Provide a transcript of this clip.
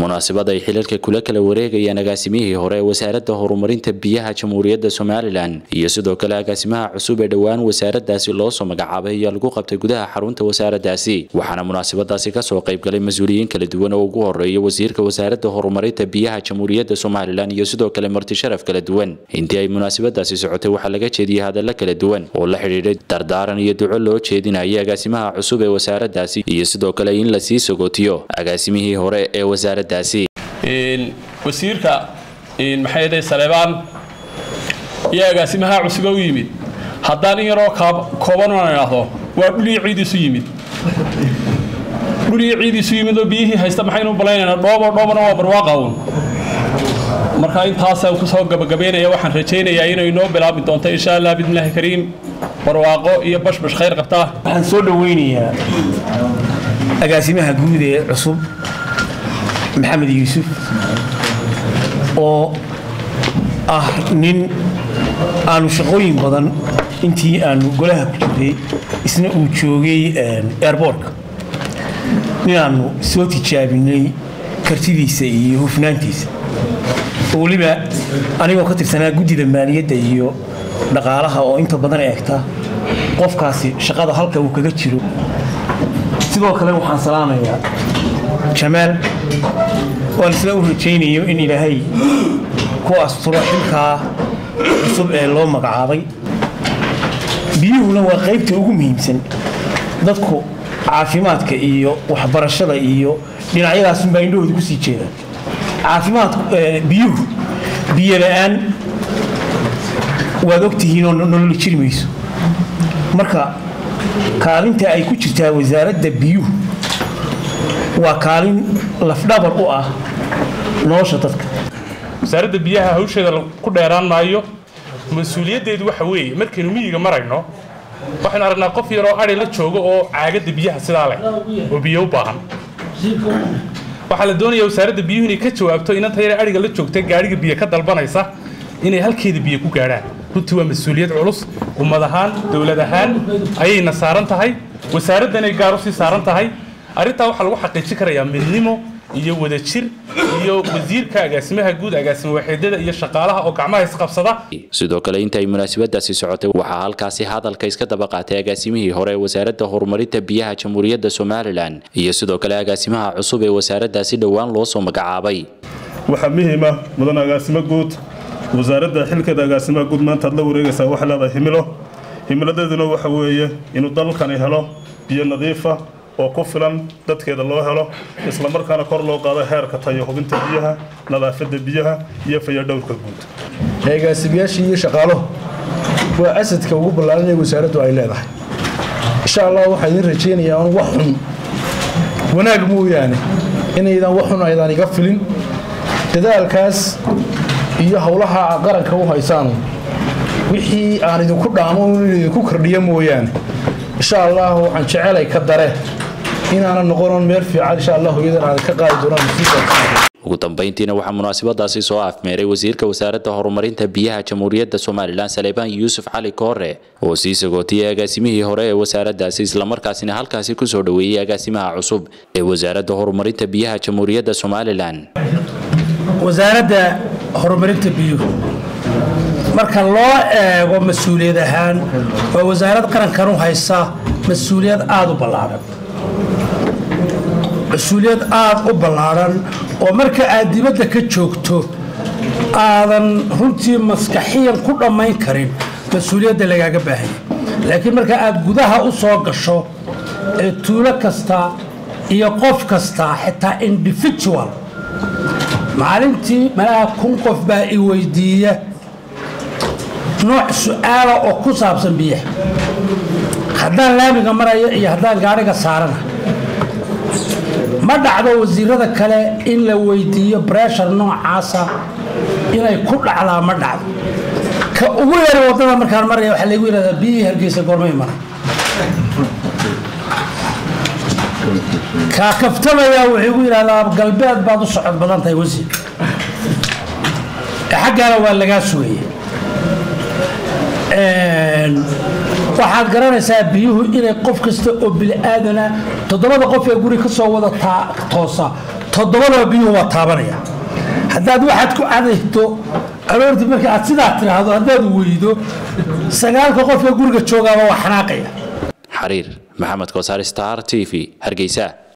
munaasabad ay xilalka kula kala wareegayaan agaasimihii hore ee wasaaradda horumarinta biyaha jamhuuriyadda somalilan iyo sidoo kale agaasimaha cusub ee dhowaan wasaaradaasi loo soo magacaabay ayaa lagu qabtay gudaha xarunta wasaaraddaasi waxaana munaasabadaasi kasoo qaybgalay mas-uuliyiin kala duwan oo ugu horeeya wasiirka wasaaradda horumarinta biyaha jamhuuriyadda somalilan iyo sidoo kale marti sharaf kala duwan intii ay munaasabadaasi socotay waxaa laga jeediyey hadalla kala duwan oo la xidhiidhay dardaaran iyo duco loo jeedinaya agaasimaha cusub ee wasaaraddaasi iyo sidoo kale in lasii sogootiyo agaasimihii hore ee wasaaraddaasi wasiirka maxay dhahay saleebaan iyo agaasimaha cusuba u yimid haddaan in yaroo kooban aan idhaahdo waa dhulii ciidiisu yimid dhulii ciidiisu yimid oo biyihii haysta maxaynu balaynaynaa dhoobo dhoobana waa barwaaqa uun marka intaasaan kusoo gabagabaynaya waxaan rajaynayaa inay inoo bilaabi doonto insha allah bidnillaahi kariim barwaaqo iyo bashbash khayr qabtaa waxaan soo dhoweynayaa agaasimaha guud ee cusub maxamed yuusuf oo ah nin aanu shaqooyin badan intii aanu golaha ku jirray isna uu joogay airbortka nin aanu soo tijaabinay kartidiisa iyo hufnaantiisa oo weliba anigoo ka tirsanaa guddida maaliyadda iyo dhaqaalaha oo inta badan eegta qofkaasi shaqada halka uu kaga jiro sidoo kale waxaan salaamayaa jamaal waan isla u rajaynayo in ilaahay ku asturo xilkaa cusub ee loo magacaabay biyuhuna waa qaybta ugu muhiimsan dadku caafimaadka iyo waxbarashada iyo dhinacyadaasunbaa indhahooda kusii jeedaan caafimaadku biyuhu biyo la-aan waad ogtihiinoo nololi jiri mayso marka kaalinta ay ku jirtaa wasaaradda biyuhu waa kaalin lafdhabar u ah nolosha dadka wasaaradda biyaha hawsheeda ku dheeraan maayo mas-uuliyaddeedu waxa weeye markaynu miyiga marayno waxaynu aragnaa qof yaroo adhi la joogo oo caagadda biyaha sidaa leh oo biyo u baahan waxaa la doonayaa wasaaradda biyuhu inay ka jawaabto inanta yare adhiga la joogta gaadhiga biyo ka dalbanaysa inay halkeeda biyo ku gaadhaan runtii waa mas-uuliyad culus ummad ahaan dowlad ahaan ayayna saaran tahay wasaaraddanay gaar usii saaran tahay arrintaa waxaa lagu xaqiijin karayaa midnimo iyo wadajir iyo wasiirka agaasimaha guud agaasima waaxeedyada iyo shaqaalaha oo gacmaha isqabsada sidoo kale inta ay munaasabadaasi socotay waxaa halkaasi hadalka iska daba qaatay agaasimihii hore ee wasaaradda horumarinta biyaha jamhuuriyadda somalilan iyo sidoo kale agaasimaha cusub ee wasaaraddaasi dhowaan loo soo magacaabay waxaa muhiima mudan agaasimo guud wasaaradda xilkeeda agaasimaha guud maanta aad la wareegaysaa waxay leedahay himilo himiladeeduna waxa weeye inuu dalkani helo biyo nadiifa oo ku filan dadkeeda loo helo islamarkaana kor loo qaado heerka tayo hubinta biyaha nadaafadda biyaha iyo fayadhowrka guud agaasimayaashii iyo shaqaaluhu waa asadka ugu ballaaran ee wasaaraddu ay leedahay insha allah waxaa idiin rajaynayaa un wax xun wanaag mooyaane inaydan wax xun aydan iga filin dadaalkaas iyo howlaha qaranka u haysaanu wixii aan idinku dhaamo in idinku kordhiyo mooyaane insha allah waxaan jecelay ka dare inaanan noqonon meel fiican insha allah hooyadan aan ka qaadi doonaan ugu dambeyntiina waxaa munaasabadaasi soo afmeeray wasiirka wasaaradda horumarinta biyaha jamhuuriyadda somalilan saleebaan yuusuf cali koore oo sii sagootiyay agaasimihii hore ee wasaaraddaasi islamarkaasina halkaasi kusoo dhoweeyey agaasimaha cusub ee wasaaradda horumarinta biyaha jamhuuriyadda somalilan wasaaradda horumarinta biyuhu marka loo eego mas-uuliyad ahaan waa wasaarad qarankan u haysa mas-uuliyad aada u ballaadhan mas-uuliyad aada u ballaadhan oo marka aad dibadda ka joogto aadan runtii maskaxiyan ku dhammayn karin mas-uuliyadda lagaaga baahaya laakiin marka aad gudaha u soo gasho ee tuulo kasta iyo qof kasta xitaa individual maalintii malaha kun qof baa i weydiiya nooc su-aala oo ku saabsan biyaha haddaan laamiga maraya iyo haddaan gaadhiga saarana ma dhacdo wasiirada kale in la weydiiyo breshar noocaasa inay ku dhacdaa ma dhacdo ka ugu yara waddada markaan maraya waxaa laygu yidhahdaa biyihii hargeysa goormay maray kaa kaftamayaa wuxuu igu yidhahdaa galbeed baad u socod badan tahay wasiir xaggaana waa lagaa sugaya waxaad garanaysaa biyuhu inay qof kasta oo bili-aadana toddobada qof ee guri ka soo wada toosa toddobadaba biyuhu waa taabanaya haddaad waxaad ku cadayto aroortii marka aad sidaa tiraahdo haddaad weydo sagaalka qof ee guriga joogaaba waa xanaaqaya xariir maxamed koosaar star t v hargeysa